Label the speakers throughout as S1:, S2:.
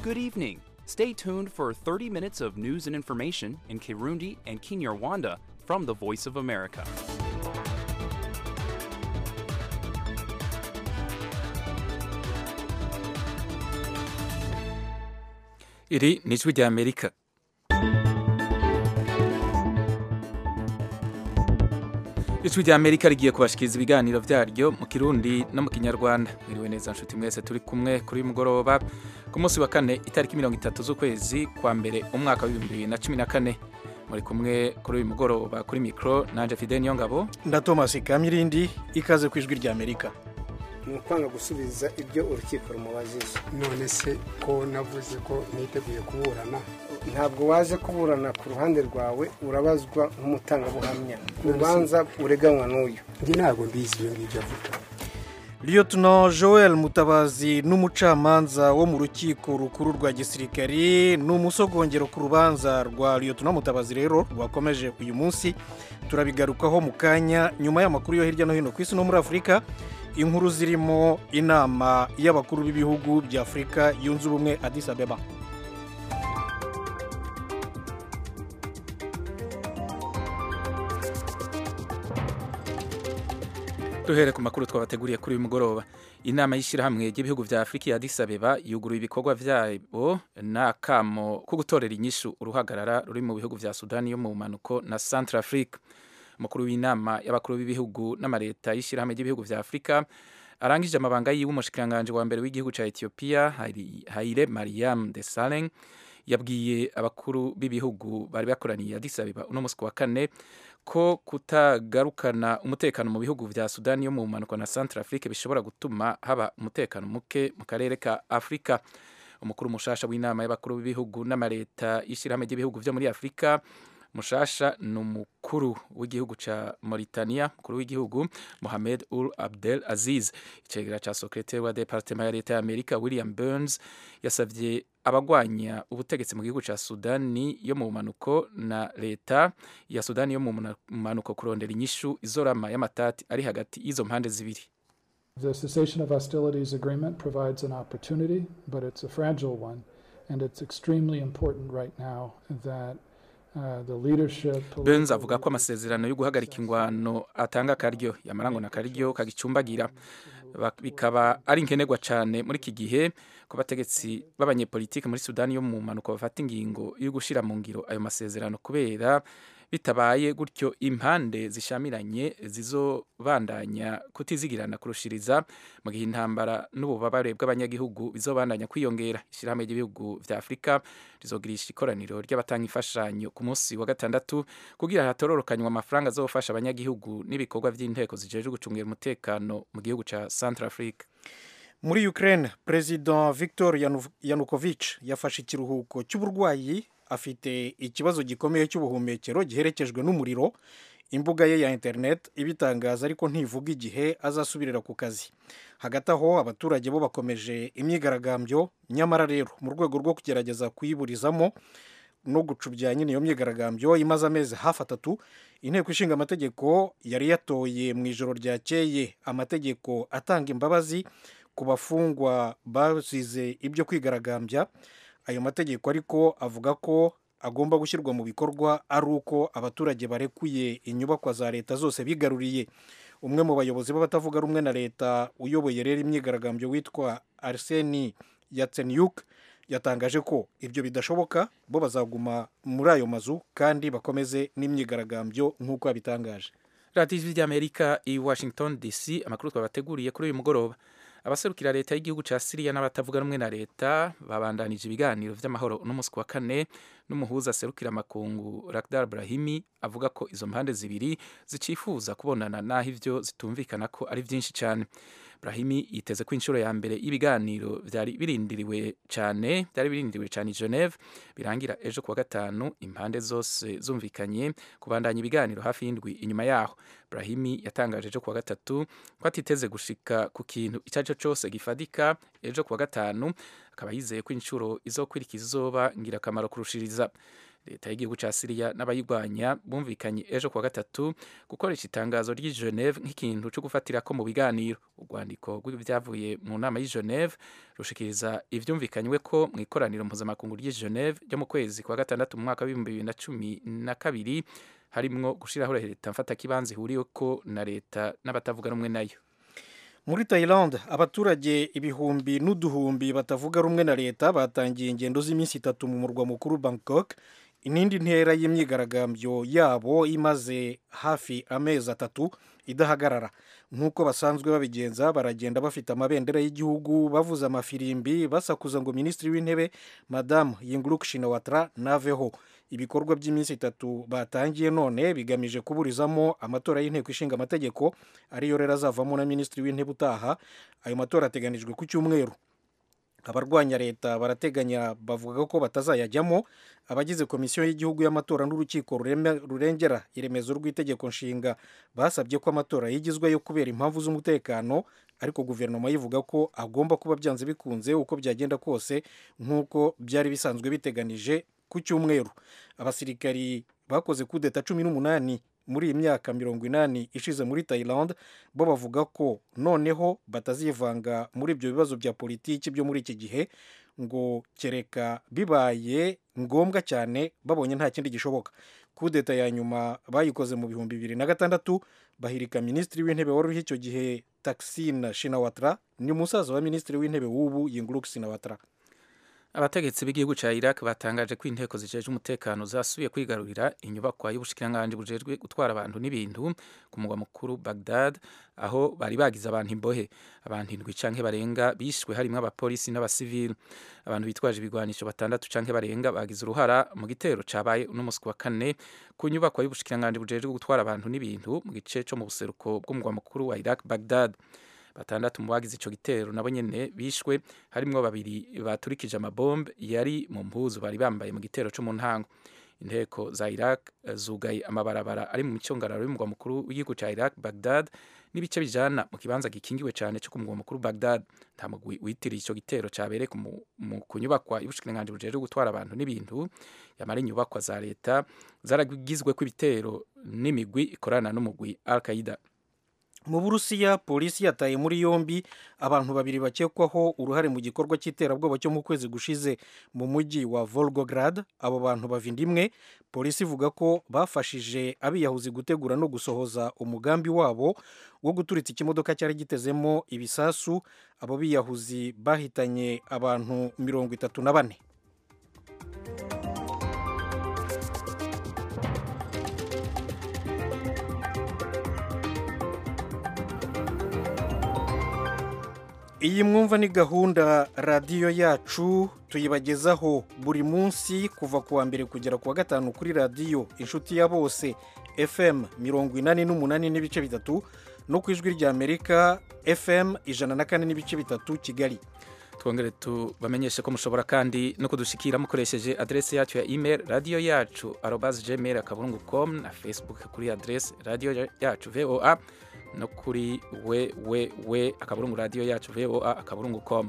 S1: Good evening. Stay tuned for 30 minutes of news and information in Kirundi and Kinyarwanda from the Voice of America.
S2: iri ni ijwi rya amerika ijwi rya amerika rigiye kubashikiriza ibiganiro byaryo mu kirundi no mu kinyarwanda mwiriwe neza nshuti mwese turi kumwe kuri uyu mugoroba ku munsi wa kane itariki mirongo itatu z'ukwezi kwa mbere umwaka w'ibihumbi bibiri na cumi na kane muri kumwe kuri uyu mugoroba kuri mikoro nanje fide niyo ngabo
S3: nda thomas kamirindi ikaze ku ijwi rya amerika
S4: ni ukwanga gusubiza ibyo urukiko rumubajije
S5: none se ko navuze ko niteguye kuburana
S4: ntabwo waje kuburana ku ruhande rwawe urabazwa nk'umutangabuhamya urubanza ureganywa n'uyu
S5: njye ntabwo mbizi ibyo ngibyo avuga
S3: Lieutenant Joel Mutabazi n'umucamanza wo mu rukiko rukuru rwa gisirikari ni umusogongero ku rubanza rwa Lieutenant Mutabazi rero rwakomeje uyu munsi turabigarukaho mu kanya nyuma y'amakuru yo hirya no hino ku isi no muri Afurika inkuru zirimo inama y'abakuru b'ibihugu bya Afurika yunze ubumwe Addis Abeba
S2: duhere ku makuru twabateguriye kuri uyu mugoroba inama y'ishyirahamwe ry'ibihugu bya afurika ya Addis Abeba yuguruye ibikorwa byabo n'akamo ko gutorera inyishu uruhagarara ruri mu bihugu bya sudani yo mu bumanuko na centre afrique umukuru w'inama y'abakuru b'ibihugu n'amaleta y'ishyirahamwe ry'ibihugu bya afurika arangije amabanga yiwe umushikiranganji wa mbere w'igihugu cya etiyopiya haile mariam desalegn yabwiye abakuru b'ibihugu bari bakoraniye Addis Abeba uno munsi ku wa kane ko kutagarukana umutekano mu bihugu vya Sudani yo mu mpanuka na Central Afrique bishobora gutuma haba umutekano muke mu karere ka Afrika umukuru mushasha w'inama y'abakuru b'ibihugu n'amaleta y'ishyirahamwe ry'ibihugu vyo muri Afrika mushasha ni umukuru w'igihugu ca Mauritania mukuru w'igihugu Mohamed Ul Abdel Aziz icegera ca secretaire wa departement ya leta ya Amerika William Burns yasavye abagwanya ubutegetsi mu gihugu ca Sudani yo mu manuko na leta ya Sudani yo mu manuko kurondera inyishu izorama y'amatati ari hagati y'izo mpande zibiri
S6: The cessation of hostilities agreement provides an opportunity, but it's a fragile one, and it's extremely important right now that
S2: Benz avuga ko amasezerano yo guhagarika ingwano atanga akaryo yamarango na akaryo kagicumbagira bikaba ari nkenerwa cyane muri iki gihe ku bategetsi b'abanyepolitike muri Sudani yo mu mpanuka bafata ingingo yo gushira mu ngiro ayo masezerano kubera bitabaye gutyo impande zishamiranye zizobandanya kutizigirana kurushiriza mu gihe intambara n'ububabare bw'abanyagihugu bizobandanya kwiyongera ishyirahamwe ry'ibihugu vya afurika rizogirisha ikoraniro ry'abatanga imfashanyo ku munsi wa gatandatu kugira hatororokanywa amafaranga azofasha abanyagihugu n'ibikorwa by'inteko zijejwe gucungira umutekano mu gihugu ca central africa
S3: muri ukraine perezida victor yanukovych yafashe ikiruhuko cy'uburwayi afite ikibazo gikomeye cy'ubuhumekero giherekejwe n'umuriro imbuga ye ya interineti ibitangaza ariko ntivuga igihe azasubirira ku kazi hagati aho abaturage bo bakomeje imyigaragambyo nyamara rero mu rwego rwo kugerageza kuyiburizamo no gucubya nyine iyo myigaragambyo imaze amezi hafi atatu inteko ishinga amategeko yari yatoye mu ijoro ryakeye amategeko atanga imbabazi ku bafungwa bazize ibyo kwigaragambya ayo mategeko ariko avuga ko agomba gushyirwa mu bikorwa ari uko abaturage barekuye inyubakwa za leta zose bigaruriye umwe mu bayobozi b'abatavuga rumwe na leta uyoboye rero imyigaragambyo witwa arseni yatsenyuk yatangaje ko ibyo bidashoboka bo bazaguma muri ayo mazu kandi bakomeze n'imyigaragambyo nk'uko yabitangaje
S2: radiyo ijwi ry'amerika i washington dc amakuru twabateguriye kuri uyu mugoroba abaserukira leta y'igihugu cya siriya n'abatavuga rumwe na leta babandanije ibiganiro by'amahoro n'umunsi wa kane n'umuhuza aserukira amakungu Lakhdar Brahimi avuga ko izo mpande zibiri zicifuza kubonana naho ivyo zitumvikana ko ari byinshi cyane Brahimi yiteze ko inshuro ya mbere y'ibiganiro byari birindiriwe cyane byari birindiriwe cyane i Geneve birangira ejo kuwa gatanu impande zose zumvikanye kubandanya ibiganiro hafi y'indwi inyuma yaho Brahimi yatangaje ejo kuwa gatatu ko atiteze gushika ku kintu icyo ari cyo cyose gifadika ejo kuwa gatanu akaba yizeye ko inshuro izokwirikiza izoba ngirakamaro kurushiriza leta y'igihugu ca siriya n'abayirwanya bumvikanye ejo kuwa gatatu gukoresha itangazo ry'i geneve nk'ikintu co gufatirako mu biganiro urwandiko rw'ivyavuye mu nama y'i geneve rushikiriza ivyumvikanywe ko mu ikoraniro mpuzamakungu ry'i geneve ryo mu kwezi kwa gatandatu mu mwaka w'ibihumbi bibiri na cumi na kabiri harimwo gushiraho leta mfatakibanza ihuriyeko na leta n'abatavuga rumwe nayo
S3: muri Thailand abaturage ibihumbi n'uduhumbi batavuga rumwe na leta batangiye ingendo z'iminsi itatu mu murwa mukuru Bangkok inindi ntera y'imyigaragambyo yabo imaze hafi amezi atatu idahagarara nk'uko basanzwe babigenza baragenda bafite amabendera y'igihugu bavuza amafirimbi basakuza ngo minisitiri w'intebe madamu yinguruk shinawatra naveho ibikorwa by'iminsi itatu batangiye none bigamije kuburizamo amatora y'inteko ishinga amategeko ariyo rero azavamo na minisitiri w'intebe utaha ayo matora ateganijwe ku cyumweru abarwanya leta barateganya bavuga ko batazayajyamo abagize komisiyo y'igihugu y'amatora n'urukiko rurengera iremezo rw'itegeko nshinga basabye ko amatora yigizweyo kubera impamvu z'umutekano ariko guverinoma yivuga ko agomba kuba byanze bikunze uko byagenda kose nk'uko byari bisanzwe biteganije ku cyumweru abasirikari bakoze kudeta cumi n'umunani muri iyi myaka mirongo inani ishize muri Thailand bo bavuga ko noneho batazivanga muri ibyo bibazo bya politiki byo muri iki gihe ngo kereka bibaye ngombwa cyane babonye nta kindi gishoboka kudeta ya nyuma bayikoze mu bihumbi bibiri na gatandatu bahirika minisitiri w'intebe wari uriho icyo gihe Taksin Shinawatra ni umusaza wa minisitiri w'intebe w'ubu Yingluck Shinawatra
S2: abategetsi b'igihugu ca Iraq batangaje ko inteko zijejwe umutekano zasubiye kwigarurira inyubakwa y'ubushikiranganji bujejwe gutwara abantu n'ibintu ku mugwa mukuru Baghdad aho bari bagize abantu imbohe abantu indwi canke barenga bishwe harimwo abapolisi n'abasivili abantu bitwaje ibigwanisho batandatu canke barenga bagize uruhara mu gitero cabaye uno musi wa kane ku nyubakwa y'ubushikiranganji bujejwe gutwara abantu n'ibintu mu gice co mu buseruko bw'umugwa mukuru wa Iraq Baghdad batandatu mu bagize ico gitero nabo nyene bishwe harimwo babiri baturikije amabombe yari mu mpuzu bari bambaye mu gitero co mu ntango inteko za Iraq zugaye amabarabara ari mu micungararo y'umugwa mukuru w'igihugu ca Iraq Baghdad n'ibice bijana mu kibanza gikingiwe cane co ku mugwa mukuru Baghdad nta mugwi witiriye ico gitero cabereye ku nyubakwa y'ubushikiranganji bujejwe gutwara abantu n'ibintu yamara inyubakwa za leta zaragizweko ibitero n'imigwi ikorana n'umugwi Al-Qaeda
S3: mu burusiya polisi yataye muri yombi abantu babiri bakekwaho uruhare mu gikorwa cy'iterabwoba cyo mu kwezi gushize mu mujyi wa volgograd abo bantu bava inda imwe polisi ivuga ko bafashije abiyahuzi gutegura no gusohoza umugambi wabo wo guturitsa ikimodoka cyari gitezemo ibisasu abo biyahuzi bahitanye abantu mirongo itatu na bane iyi mwumva ni gahunda radiyo yacu tuyibagezaho buri munsi kuva ku wa mbere kugera ku wa gatanu kuri radiyo inshuti ya bose fm mirongo inani n'umunani n'ibice bitatu no ku ijwi ry'amerika fm ijana na kane n'ibice bitatu kigali
S2: twongere tubamenyeshe ko mushobora kandi no kudushikira mukoresheje adrese yacu ya email radiyo yacu arobazi gmail akaburungu com na facebook kuri adrese radiyo yacu voa no kuri we we we akaburungu radiyo yacu voa akaburungu com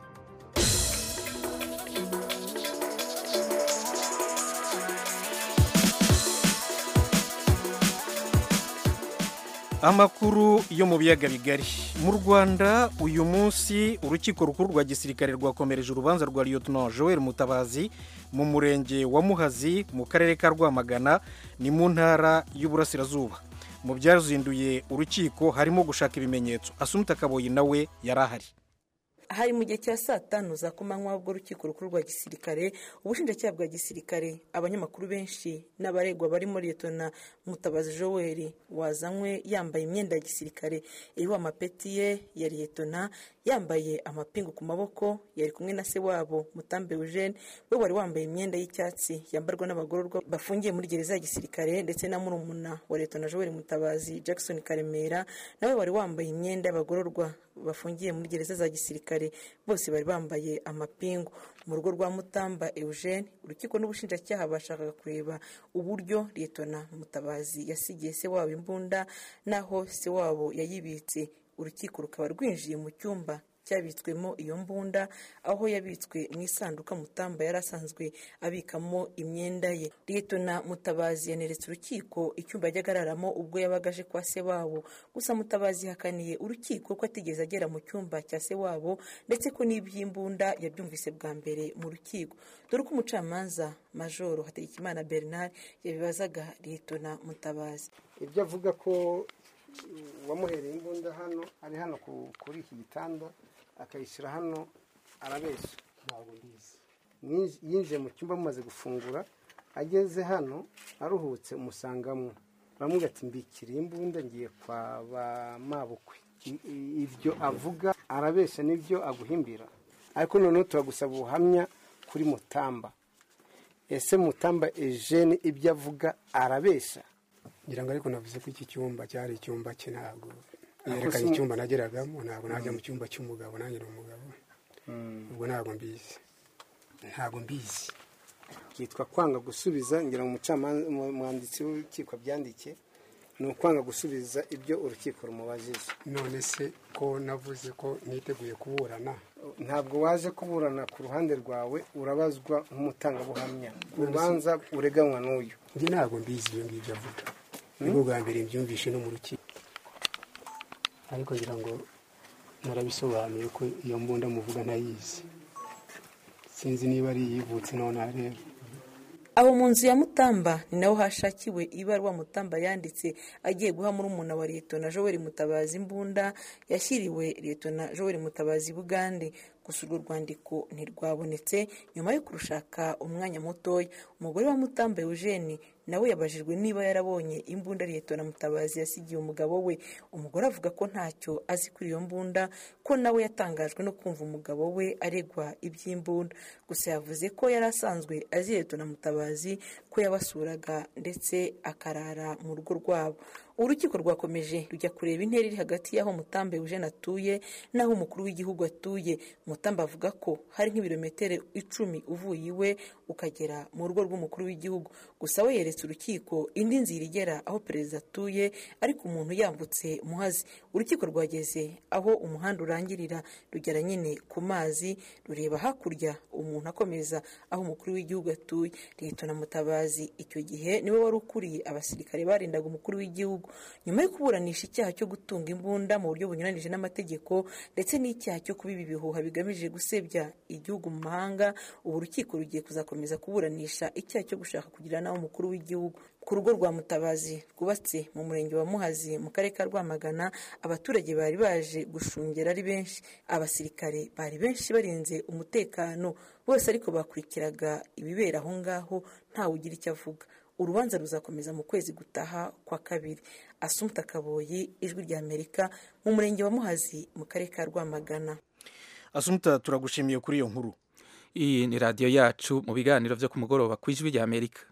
S3: amakuru yo mu biyaga bigari mu rwanda uyu munsi urukiko rukuru rwa gisirikare rwakomereje urubanza rwa lieutenant joel mutabazi mu murenge wa muhazi mu karere ka rwamagana ni mu ntara y'uburasirazuba mu byazinduye urukiko harimo gushaka ibimenyetso asumita kaboyi nawe yari ahari
S7: hari mu gihe cya saa tanu za kumanywa ubwo urukiko rukuru rwa gisirikare ubushinjacyaha bwa gisirikare abanyamakuru benshi n'abaregwa barimo liyetona mutabazi joel wazanywe yambaye imyenda ya gisirikare iriho amapeti ye ya liyetona yambaye amapingu ku maboko yari kumwe na se wabo mutambe eugene we wari wambaye imyenda y'icyatsi yambarwa n'abagororwa bafungiye muri gereza ya gisirikare ndetse na murumuna wa liyetona joel mutabazi jackson karemera nawe wari wambaye imyenda y'abagororwa bafungiye muri gereza za gisirikare bose bari bambaye amapingu mu rugo rwa mutamba eugene urukiko n'ubushinjacyaha bashakaga kureba uburyo liyetona mutabazi yasigiye se wabo imbunda n'aho se wabo yayibitse urukiko rukaba rwinjiye mu cyumba cyabitswemo iyo mbunda aho yabitswe mu isanduka mutamba yari asanzwe abikamo imyenda ye liyetona mutabazi yaneretse urukiko icyumba yajyaga araramo ubwo yabaga aje kwa se wabo gusa mutabazi yahakaniye urukiko ko atigeze agera mu cyumba cya se wabo ndetse ko n'iby'imbunda yabyumvise bwa mbere mu rukiko dore ko umucamanza majoro hategekimana bernard yabibazaga liyetona mutabazi
S4: ibyo avuga ko uwamuhereye imbunda hano ari hano kuri iki gitanda akayishyira hano arabeshya
S5: ntabwo mbizi
S4: yinjiye mu cyumba mumaze gufungura ageze hano aruhutse umusangamo bamwe ati mbikiriye imbunda ngiye kwa ba mabukwe ibyo avuga arabeshya n'ibyo aguhimbira ariko noneho turagusaba ubuhamya kuri mutamba ese mutamba ejene ibyo avuga arabeshya
S5: ngira ngo ariko navuze ko iki cyumba cyari icyumba cye ntabwo yerekanye icyumba nageragamo ntabwo najya mu cyumba cy'umugabo nanjye ni umugabo ubwo ntabwo mbizi ntabwo mbizi
S4: byitwa kwanga gusubiza ngira ngo umwanditsi w'urukiko abyandike ni ukwanga gusubiza ibyo urukiko rumubajije
S5: none se ko navuze ko niteguye kuburana
S4: ntabwo waje kuburana ku ruhande rwawe urabazwa nk'umutangabuhamya urubanza ureganywa n'uyu
S5: njye ntabwo mbizi ibyo ngibyo avuga nibwo bwa mbere mbyumvishe no mu rukiko ariko ngira ngo narabisobanuye ko iyo mbunda muvuga ntayizi sinzi niba ari iyivutse nonaha rero
S7: aho mu nzu ya mutamba ni naho hashakiwe ibaruwa mutamba yanditse agiye guha murumuna wa liyetona joel mutabazi imbunda yashyiriwe liyetona joel mutabazi bugande gusa urwo rwandiko ntirwabonetse nyuma yo kurushaka umwanya mutoya umugore wa mutamba eugene nawe yabajijwe niba yarabonye imbunda liyetona mutabazi yasigiye umugabo we umugore avuga ko ntacyo azi kuri iyo mbunda ko nawe yatangajwe no kumva umugabo we aregwa iby'imbunda gusa yavuze ko yari asanzwe azi liyetona mutabazi ko yabasuraga ndetse akarara mu rugo rwabo urukiko rwakomeje rujya kureba intera iri hagati y'aho mutambe eugene atuye n'aho umukuru w'igihugu atuye mutambe avuga ko hari nk'ibirometero icumi uvuye iwe ukagera mu rugo rw'umukuru w'igihugu gusa we yeretse urukiko indi nzira igera aho perezida atuye ariko umuntu yambutse muhazi urukiko rwageze aho umuhanda urangirira rugera nyine ku mazi rureba hakurya umuntu akomeza aho umukuru w'igihugu atuye leta na mutabazi icyo gihe niwe wari ukuriye abasirikare barindaga umukuru w'igihugu nyuma yo kuburanisha icyaha cyo gutunga imbunda mu buryo bunyuranije n'amategeko ndetse n'icyaha cyo kubiba ibihuha bigamije gusebya igihugu mu mahanga ubu urukiko rugiye kuzakomeza kuburanisha icyaha cyo gushaka kugira nawe umukuru w'igihugu ku rugo rwa mutabazi rwubatse mu murenge wa muhazi mu karere ka rwamagana abaturage bari baje gushungera ari benshi abasirikare bari benshi barinze umutekano bose ariko bakurikiraga ibibera aho ngaho ntawe ugira icyo avuga urubanza ruzakomeza mu kwezi gutaha kwa kabiri asumta kaboyi ijwi rya amerika mu murenge wa muhazi mu karere ka rwamagana
S3: asumta turagushimiye kuri iyo nkuru
S2: iyi ni radiyo yacu mu biganiro byo ku mugoroba ku ijwi rya amerika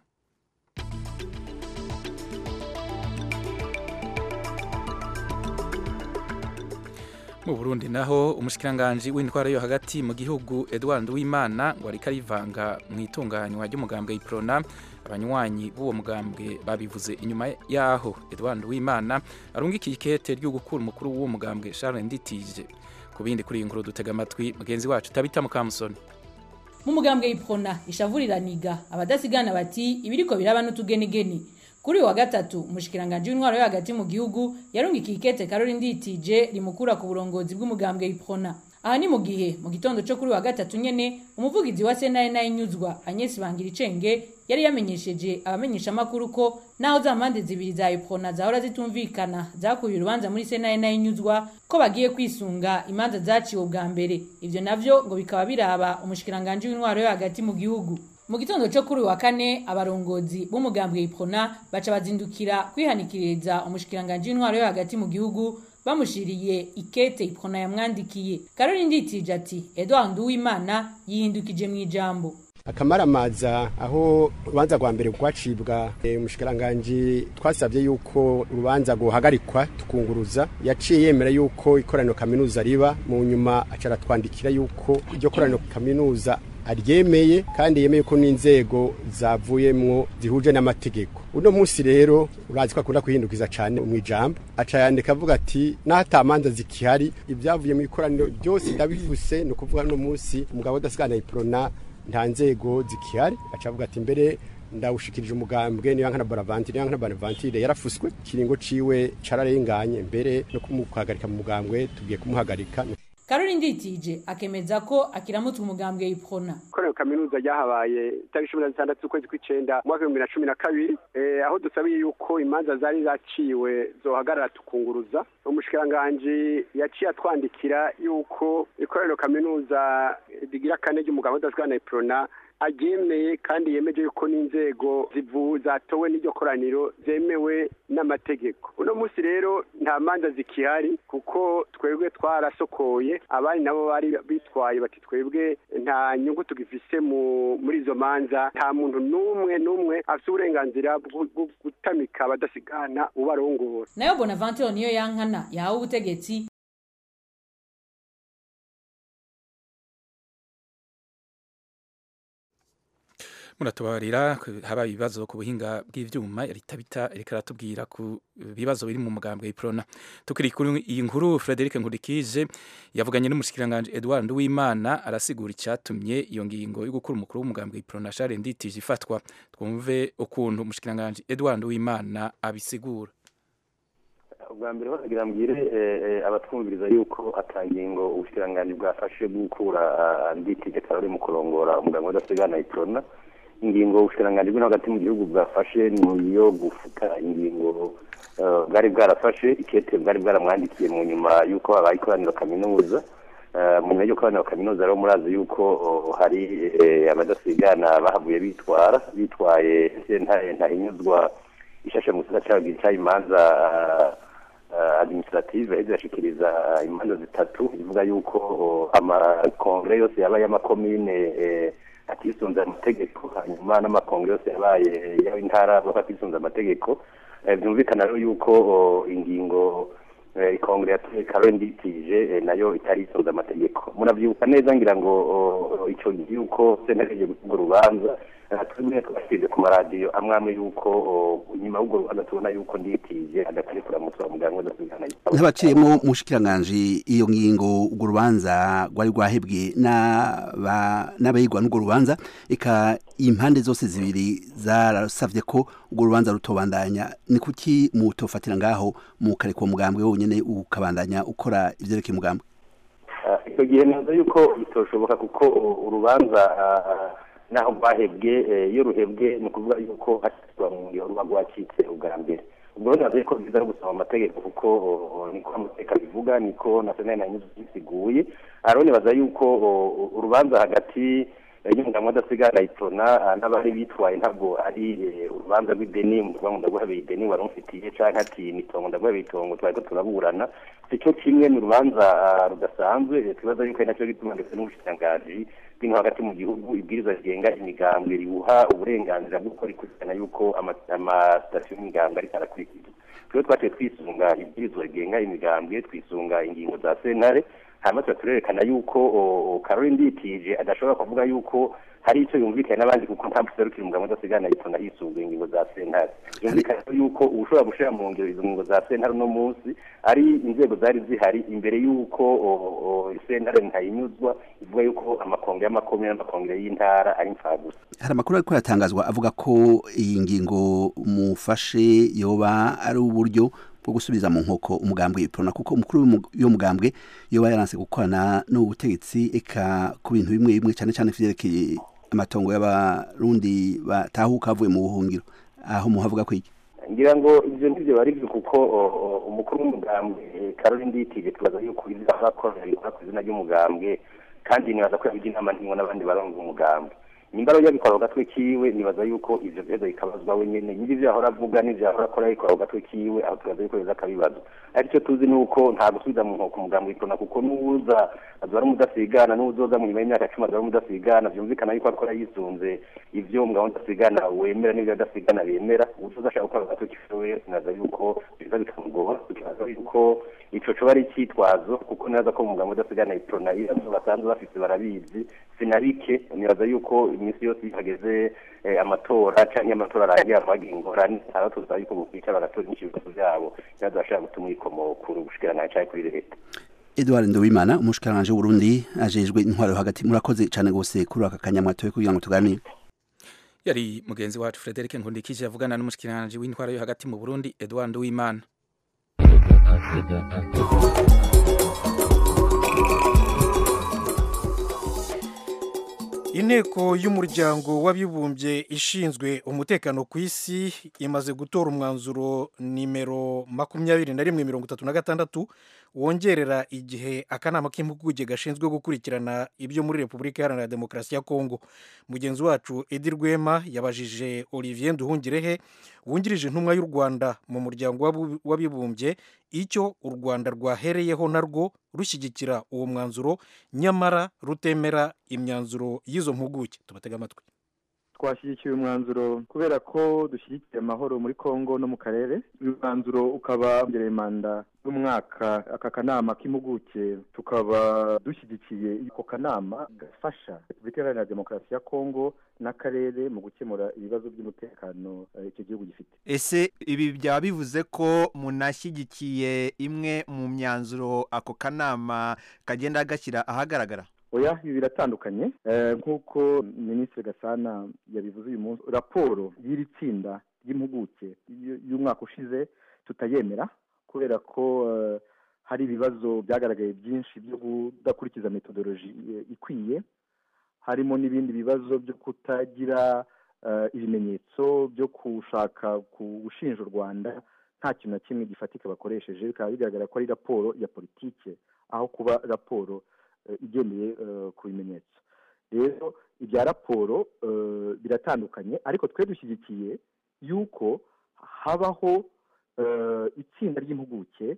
S2: mu burundi naho umushikiranganji w'intwara yo hagati mu gihugu edward wimana ngo ariko arivanga mu itunganywa ry'umugambwe iprona abanywanyi b'uwo mugambwe babivuze inyuma yaho edward wimana arungikiye ikete ryo gukura umukuru w'uwo mugambwe charles nditije ku bindi kuri iyi nkuru dutega amatwi mugenzi wacu tabita mukamusoni
S8: mu mugambwe iprona ishavuriraniga abadasigana bati ibiriko biraba n'utugenigeni kuri uyu wa gatatu umushikiranganje w'intwaro yo hagati mu gihugu yarungikiye ikete karori nditije rimukura ku burongozi bw'umugambwe iprona aha ni mu gihe mu gitondo cyo kuri wa gatatu nyene umuvugizi wa senaye naye nyuzwa Agnes Bangiricenge yari yamenyesheje abamenyesha makuru ko naho za mpande zibiri za iprona zahora zitumvikana zakuye urubanza muri senaye naye nyuzwa ko bagiye kwisunga imanza zaciwe bwa mbere ivyo navyo ngo bikaba biraba umushikiranganje w'intwaro yo hagati mu gihugu mu gitondo cyo kuri wa kane abarongozi b'umugambwe iprona baca bazindukira kwihanikiriza umushikiranganje w'intwaro yo hagati mu gihugu bamushiriye ikete iprona yamwandikiye karori nditije ati edward uwimana yihindukije mu ijambo
S5: akamaramaza aho urubanza rwa mbere rwacibwa umushikiranganji twasabye yuko urubanza guhagarikwa tukunguruza yaciye yemera yuko ikoraniro kaminuza riba mu nyuma acara twandikira yuko iryo koraniro kaminuza
S9: aryemeye kandi yemeye ko n'inzego zavuyemwo zihuje n'amategeko uno munsi rero urazi ko akunda kuhindukiza cyane mu ijambo aca yandika avuga ati n'ahatamanza zikihari ibyavuye mu ikoraniro byose ndabivuse ni ukuvuga uno munsi umugabo udasigana iprona nta nzego zikihari aca avuga ati mbere ndawushikirije umugambwe niyo nkana boravantire niyo nkana boravantire yarafuswe kiringo ciwe cararenganye mbere no kumuhagarika mu mugambwe tugiye kumuhagarika
S8: karori nditije akemeza ko akiramutswe umugambwe iprona
S10: ikorero kaminuza ryahabaye tariki cumi na zitandatu z'ukwezi kw'icenda mu mwaka w'ibihumbi bibiri na cumi na kabiri aho dusabiye yuko imanza zari zaciwe zohagarara tukunguruza umushikiranganji yaciye atwandikira yuko ikorero kaminuza rigira kane ry'umugambwe udazwana iprona aryemeye kandi yemeje yuko n'inzego zivu zatowe n'iryo koraniro zemewe n'amategeko uno munsi rero nta manza zikihari kuko twebwe twarasokoye abandi nabo bari bitwaye bati twebwe nta nyungu tugifise muri izo manza nta muntu n'umwe n'umwe afite uburenganzira bwo gutamika abadasigana ubarongora
S8: nayo bonaventure niyo yankana yahawe ubutegetsi
S2: muratubarira haba ibibazo ku buhinga bw'ivyuma yaritabita reka ratubwira ku bibazo biri mu mugambwe iprona tukiri kuri iyi nkuru Frederic Nkurikije yavuganye n'umushikiranganje Edouard Nduwimana arasigura icyatumye iyo ngingo yo gukura umukuru w'umugambwe iprona Charles Nditije ifatwa twumve ukuntu umushikiranganje Edouard Nduwimana abisigura
S11: ubwa mbere bagira mbwire abatwumviriza yuko atangingo ubushikiranganji bwafashe gukura Nditije Karori mu kurongora umugambwe udasigana iprona ingingo ubushikiranganji bw'ino hagati mu gihugu bwafashe ni iyo gufuta ingingo bwari bwarafashe ikete bwari bwaramwandikiye mu nyuma y'uko habaye ikoraniro kaminuza mu nyuma y'uko koraniro kaminuza rero murazi yuko hari abadasigana bahavuye bitwara bitwaye sentare ntahinyuzwa ishashe mu gisata cyayo imanza administrative yahise yashikiriza imanza zitatu ivuga yuko amakongere yose yabaye y'amakomine atisunze amategeko hanyuma n'amakongere yose yabaye y'intara baba atisunze amategeko byumvikana rero yuko ingingo ikongere yatoye karen nditije nayo itari isunze amategeko murabyibuka neza ngira ngo icyo gihe yuko sentare urwo rubanza twebwe twashyize ku maradiyo amwe amwe yuko nyuma y'urwo rubanza tubona yuko nditije adatari kuramutsa umuganga udasigana
S12: nk'abaciyemo mushikiranganji iyo ngingo urwo rubanza rwari rwahebwe n'abayigwa n'urwo rubanza eka impande zose zibiri zarasavye ko urwo rubanza rutobandanya ni kuki mutofatira ngaho mukareka uwo mugambwe wonyene ukabandanya ukora ivyerekeye umugambwe
S11: icyo gihe neza yuko bitoshoboka kuko urubanza naho rwahebwe iyo ruhebwe ni ukuvuga yuko hashyirwa mu ngiro ruba rwacitse ubwa mbere ubwo rero navuze ko byiza no gusaba amategeko kuko niko amateka bivuga niko na senari na nyuzi zisiguye ariko nibaza yuko urubanza hagati y'umugabo udasigara iprona n'abari bitwaye ntabwo ari urubanza rw'ideni umuvuga ngo ndaguhabeye ideni wari umfitiye cyangwa ati nitongo ndaguhabeye itongo twari ko turaburana si cyo kimwe ni urubanza rudasanzwe twibaza yuko ari nacyo gituma ndetse n'ubushikiranganji bw'ino hagati mu gihugu ibwiriza rigenga imigambwe riwuha uburenganzira bwo gukora ikurikirana yuko amasitasiyo y'imigambwe ariko arakurikizwa rero twaciye twisunga ibwirizwa rigenga imigambwe twisunga ingingo za sentare hanyuma tuba turerekana yuko karori nditije adashobora kuvuga yuko hari icyo yumvikanye n'abandi kuko nta muserukira umugabo udasigana yitonda yisunga ingingo za sentare yumvikana yuko ushobora gushyira mu ngiro izo ngingo za sentare uno munsi ari inzego zari zihari imbere y'uko sentare ntayinyuzwa ivuga yuko amakongere y'amakomine n'amakongere y'intara ari mfagusa
S12: hari amakuru ariko aratangazwa avuga ko iyi ngingo mufashe yoba ari uburyo bwo gusubiza mu nkoko umugambwe iprona kuko umukuru w'uwo mugambwe yoba yaranse gukorana n'ubutegetsi eka ku bintu bimwe bimwe cyane cyane vyerekeye amatongo y'abarundi batahuka avuye mu buhungiro aho muhavuga ko iki
S11: ngira ngo ivyo ndivyo bari byo kuko umukuru w'umugambwe Karoli Nditije tubaza yuko ivyo akora bikora ku izina ry'umugambwe kandi nibaza ko yabigira inama n'ingo n'abandi barongo umugambwe nimba rero yabikora ku gatwe kiwe nibaza yuko ivyo bibazo bikabazwa we nyene nyiri ivyo yahora avuga n'ivyo yahora akora yabikora ku gatwe kiwe aho tukaza yuko biza akabibazo ariko icyo tuzi ni uko nta gusubiza mu nkoko umugambi w'iprona kuko n'uwuza azoba ari umudasigana n'uwuzoza mu nyuma y'imyaka cumi azoba ari umudasigana vyumvikana yuko akora yisunze ivyo umugabo w'umudasigana wemera n'ivyo adasigana bemera uwuzoza ashaka gukora ku gatwe kiwe naza yuko biza bikamugora tukibaza yuko ico coba ari icitwazo kuko neza ko umugabo udasigana iprona ibibazo basanzwe bafise barabizi sinabike nibaza yuko iminsi yose iyo hageze eh, amatora canke amatora arangiye abagira ingorane aba tuza yuko bokwicara bagatora inyinshi ibibazo vyabo nibaza bashaka gutuma ikomokuru gushikirana canke kuri leta
S12: Edouard Nduwimana umushikiranganje w'Uburundi ajejwe intwaro hagati murakoze cyane gose kuri aka kanyamwatoye kugira ngo tuganire
S2: yari mugenzi wacu Frederic Nkundikije avugana n'umushikiranganje w'intwaro yo hagati mu Burundi Edouard Nduwimana
S3: inteko y'umuryango w'abibumbye ishinzwe umutekano ku isi imaze gutora umwanzuro nimero makumyabiri na rimwe mirongo itatu na gatandatu wongerera igihe akanama k'impuguke gashinzwe gukurikirana ibyo muri repubulika iharanira demokarasi ya kongo mugenzi wacu edi rwema yabajije olivier nduhungirehe wungirije intumwa y'u rwanda mu muryango w'abibumbye icyo u rwanda rwahereyeho narwo rushyigikira uwo mwanzuro nyamara rutemera imyanzuro y'izo mpuguke tubatega amatwi
S13: twashyigikiye umwanzuro kubera ko dushyigikiye amahoro muri congo no mu karere uyu mwanzuro ukaba wongereye manda y'umwaka aka kanama k'impuguke tukaba dushyigikiye ako kanama gafasha repubulika iharanira demokarasi ya congo n'akarere mu gukemura ibibazo by'umutekano icyo gihugu gifite
S14: ese ibi byaba bivuze ko munashyigikiye imwe mu myanzuro ako kanama kagenda gashyira ahagaragara
S13: oya ibi biratandukanye nk'uko minisitiri gasana yabivuze uyu munsi raporo y'iri tsinda ry'impuguke y'umwaka ushize tutayemera kubera ko hari ibibazo byagaragaye byinshi byo kudakurikiza metodoloji ikwiye harimo n'ibindi bibazo byo kutagira ibimenyetso byo gushaka gushinja u rwanda nta kintu na kimwe gifatika bakoresheje bikaba bigaragara ko ari raporo ya politike aho kuba raporo igendeye ku bimenyetso rero ibya raporo biratandukanye ariko twe dushyigikiye yuko habaho itsinda ry'impuguke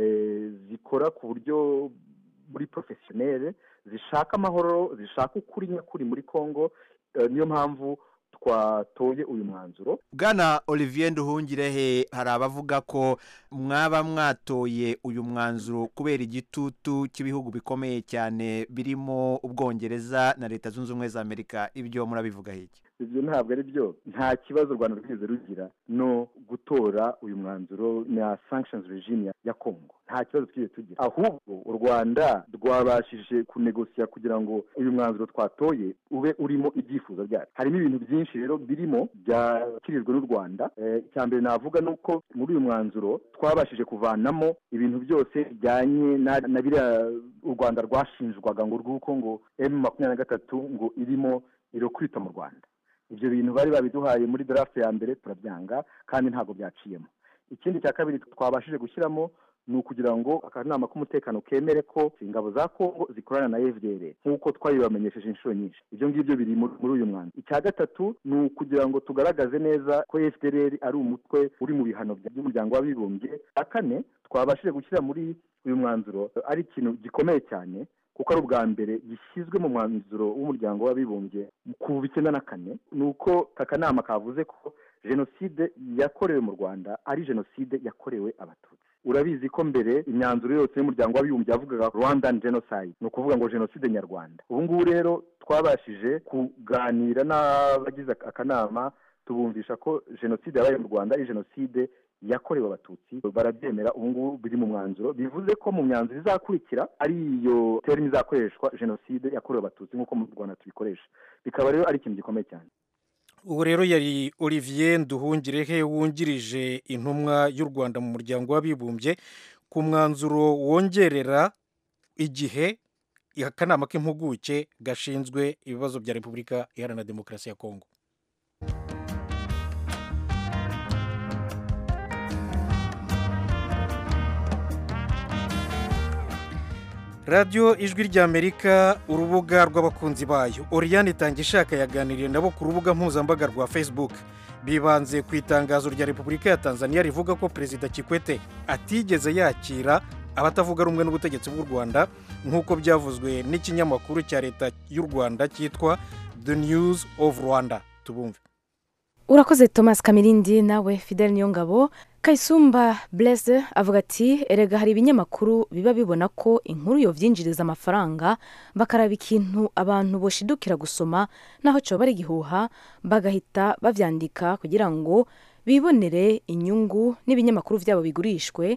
S13: zikora ku buryo buri porofesiyoneri zishaka amahoro zishaka ukuri nyakuri muri congo niyo mpamvu twatoye uyu mwanzuro
S14: bwana olivier nduhungirehe hari abavuga ko mwaba mwatoye uyu mwanzuro kubera igitutu cy'ibihugu bikomeye cyane birimo ubwongereza na leta zunze ubumwe za amerika ibyo murabivuga iki
S13: ibyo ntabwo ari byo nta kibazo u rwanda rwigeze rugira no gutora uyu mwanzuro na sanctions regime ya congo nta kibazo twigeze tugira ahubwo u rwanda rwabashije kunegosiya kugira ngo uyu mwanzuro twatoye ube urimo ibyifuzo byacu harimo ibintu byinshi rero birimo byakirijwe n'u rwanda icya mbere navuga ni uko muri uyu mwanzuro twabashije kuvanamo ibintu byose bijyanye na biriya u rwanda rwashinjwaga ngo rw'uko ngo emu makumyabiri na gatatu ngo irimo irokwita mu rwanda ibyo bintu bari babiduhaye muri draft ya mbere turabyanga kandi ntabwo byaciyemo ikindi cya kabiri twabashije gushyiramo ni ukugira ngo akanama k'umutekano kemere ko ingabo za kongo zikorana na fdr nk'uko twabibamenyesheje inshuro nyinshi ibyo ngibyo biri muri uyu mwanda icya gatatu ni ukugira ngo tugaragaze neza ko fdr ari umutwe uri mu bihano by'umuryango w'abibumbye icya kane twabashije gushyira muri uyu mwanzuro ari ikintu gikomeye cyane kuko ari ubwa mbere gishyizwe mu mwanzuro w'umuryango w'abibumbye ku icyenda na kane ni uko aka kanama kavuze ko jenoside yakorewe mu rwanda ari jenoside yakorewe abatutsi urabizi ko mbere imyanzuro yose y'umuryango w'abibumbye yavugaga rwandan genocide ni ukuvuga ngo jenoside nyarwanda ubu ngubu rero twabashije kuganira n'abagize akanama tubumvisha ko jenoside yabaye mu rwanda ari jenoside yakorewe abatutsi barabyemera ubu ngubu biri mu mwanzuro bivuze ko mu myanzuro izakurikira ari iyo terimi izakoreshwa jenoside yakorewe abatutsi nk'uko mu rwanda tubikoresha bikaba rero ari ikintu gikomeye cyane
S3: ubu rero yari olivier nduhungirehe wungirije intumwa y'u rwanda mu muryango w'abibumbye ku mwanzuro wongerera igihe akanama k'impuguke gashinzwe ibibazo bya repubulika iharanira demokarasi ya kongo radiyo ijwi ry'amerika urubuga rw'abakunzi bayo oriyani itangishaka yaganiriye nabo ku rubuga mpuzambaga rwa facebook bibanze ku itangazo rya repubulika ya tanzania rivuga ko perezida kikwete atigeze yakira abatavuga rumwe n'ubutegetsi bw'u rwanda nk'uko byavuzwe n'ikinyamakuru cya leta y'u rwanda cyitwa the news of rwanda tubumve
S15: urakoze thomas kamirindi nawe fidel niyongabo kayisumba blaise avuga ati erega hari ibinyamakuru biba bibona ko inkuru yovyinjiriza amafaranga bakaraba ikintu abantu boshidukira gusoma naho coba ari igihuha bagahita bavyandika kugira ngo bibonere inyungu n'ibinyamakuru vyabo bigurishwe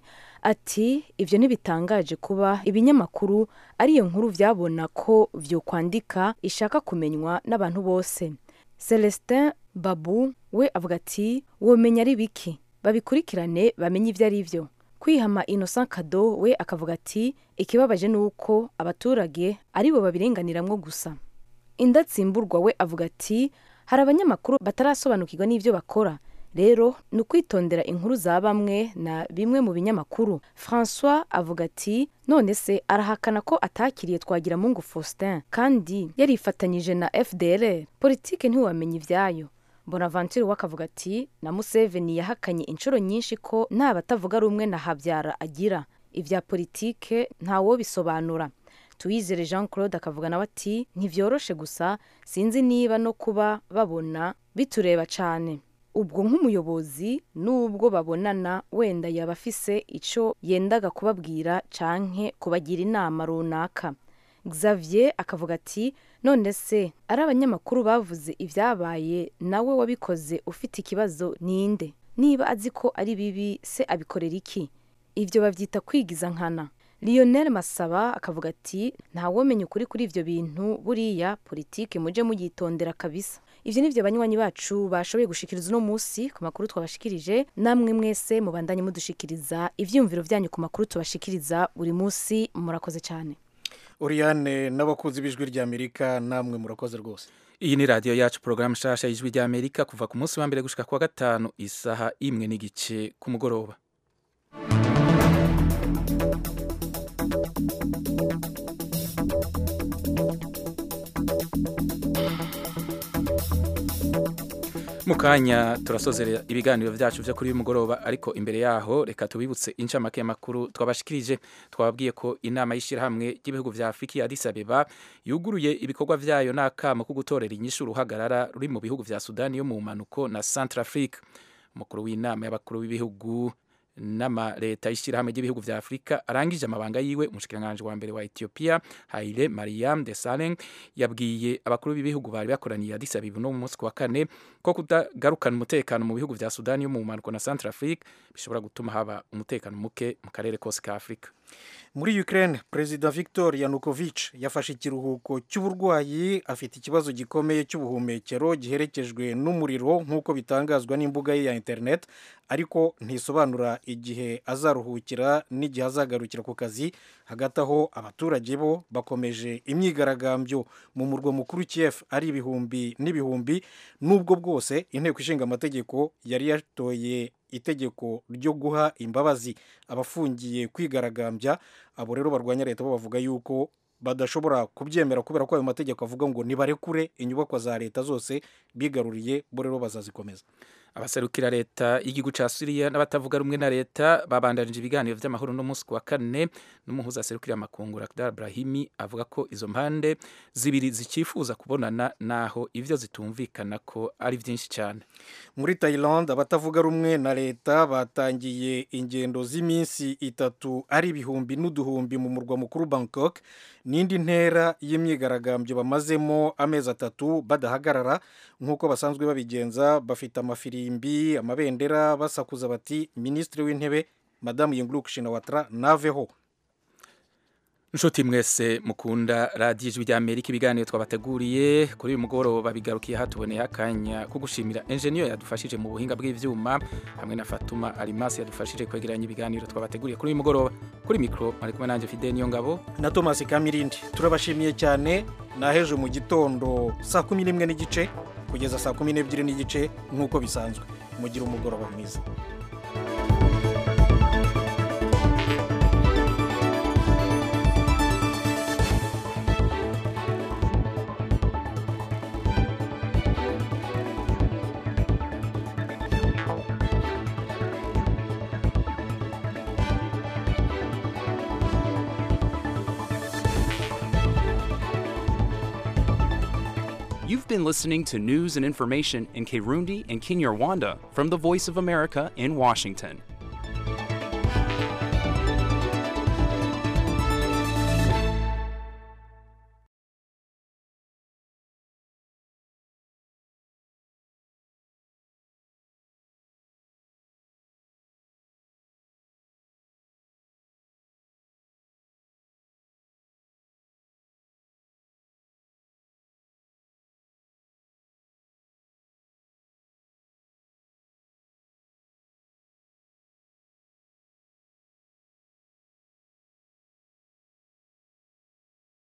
S15: ati ivyo ntibitangaje kuba ibinyamakuru ariyo nkuru vyabona ko vyokwandika ishaka kumenywa n'abantu bose celestin babu we avuga ati womenya ari biki babikurikirane bamenye ibyo ari byo kwihama innocent kado we akavuga ati ikibabaje ni uko abaturage ari bo babirenganiramwo gusa indatsimburwa we avuga ati hari abanyamakuru batarasobanukirwa n'ibyo bakora rero ni ukwitondera inkuru za bamwe na bimwe mu binyamakuru francois avuga ati none se arahakana ko atakiriye twagira mungu faustin kandi yarifatanyije na fdr politike ntiwamenya ibyayo bonaventure we akavuga ati na museveni yahakanye inshuro nyinshi ko nta batavuga rumwe na habyara agira ibya politike ntawobisobanura tuyizere jean claude akavuga nawe ati ntibyoroshe gusa sinzi niba no kuba babona bitureba cyane ubwo nk'umuyobozi n'ubwo babonana wenda yaba afise icyo yendaga kubabwira canke kubagira inama runaka xavier akavuga ati none se ari abanyamakuru bavuze ibyabaye nawe wabikoze ufite ikibazo ninde niba azi ko ari bibi se abikorera iki ibyo babyita kwigiza nkana lionel masaba akavuga ati ntawomenya ukuri kuri ibyo bintu buriya politike mujye muyitondera kabisa ibyo ni byo banywanyi bacu bashoboye gushikiriza uno munsi ku makuru twabashikirije namwe mwese mubandanye mudushikiriza ibyiyumviro byanyu ku makuru tubashikiriza buri munsi murakoze cyane
S3: oriyane n'abakunzi b'ijwi ry'amerika namwe murakoze rwose
S2: iyi ni radiyo yacu porogaramu nshasha y'ijwi ry'amerika kuva ku munsi wa mbere gushika ku wa gatanu isaha imwe n'igice ku mugoroba mu kanya turasozera ibiganiro byacu byo kuri uyu mugoroba ariko imbere yaho reka tubibutse incamake y'amakuru twabashikirije twababwiye ko inama y'ishyirahamwe ry'ibihugu vya afurika ya Addis Abeba yuguruye ibikorwa vyayo n'akamo ko gutorera inyishu uruhagarara ruri mu bihugu vya sudani yo mu mpanuko na centrafrique umukuru w'inama y'abakuru b'ibihugu n'ama leta y'ishyirahamwe ry'ibihugu vya afurika arangije amabanga yiwe umushikiranganji wa mbere wa ethiopia haile mariam desalegn yabwiye abakuru b'ibihugu bari bakoraniye addis abeba no mu munsi wa kane ko kudagarukana umutekano mu bihugu vya sudani yo mu mpanuko na centrafrique bishobora gutuma haba umutekano muke mu karere kose ka afurika
S3: muri ukraine perezida victor yanukovych yafashe ikiruhuko cy'uburwayi afite ikibazo gikomeye cy'ubuhumekero giherekejwe n'umuriro nk'uko bitangazwa n'imbuga ye ya internet ariko ntisobanura igihe azaruhukira n'igihe azagarukira ku kazi hagati aho abaturage bo bakomeje imyigaragambyo mu murwa mukuru kiev ari ibihumbi n'ibihumbi n'ubwo bwose inteko ishinga amategeko yari yatoye itegeko ryo guha imbabazi abafungiye kwigaragambya abo rero barwanya leta bo bavuga yuko badashobora kubyemera kubera ko ayo mategeko avuga ngo nibarekure inyubakwa za leta zose bigaruriye bo rero bazazikomeza
S2: abaserukira leta y'igihugu cya siriya n'abatavuga rumwe na leta babandanije ibiganiro by'amahoro n'umunsi wa kane n'umuhuza aserukira amakungu Lakhdar Brahimi avuga ko izo mpande zibiri zikifuza kubonana naho ivyo zitumvikana ko ari byinshi cyane
S3: muri Thailand abatavuga rumwe na leta batangiye ingendo z'iminsi itatu ari ibihumbi n'uduhumbi mu murwa mukuru Bangkok n'indi ntera y'imyigaragambyo bamazemo amezi atatu badahagarara nk'uko basanzwe babigenza bafite amafirimbi amabendera basakuza bati minisitiri w'intebe madamu yinguruk shinawatra naveho
S2: inshuti mwese mukunda radiyo ijwi rya amerika ibiganiro twabateguriye kuri uyu mugoroba bigarukiye hatuboneye akanya ko gushimira enjeniyeri yadufashije mu buhinga bw'ibyuma hamwe na fatuma arimasi yadufashije kwegeranya ibiganiro twabateguriye kuri uyu mugoroba kuri mikoro ari kumwe nanjye fide niyo ngabo
S3: na tomasi kamirindi turabashimiye cyane naheje mu gitondo saa kumi n'imwe n'igice kugeza saa kumi n'ebyiri n'igice nk'uko bisanzwe mugire umugoroba mwiza
S1: You've been listening to news and information in Kirundi and Kinyarwanda from the Voice of America in Washington.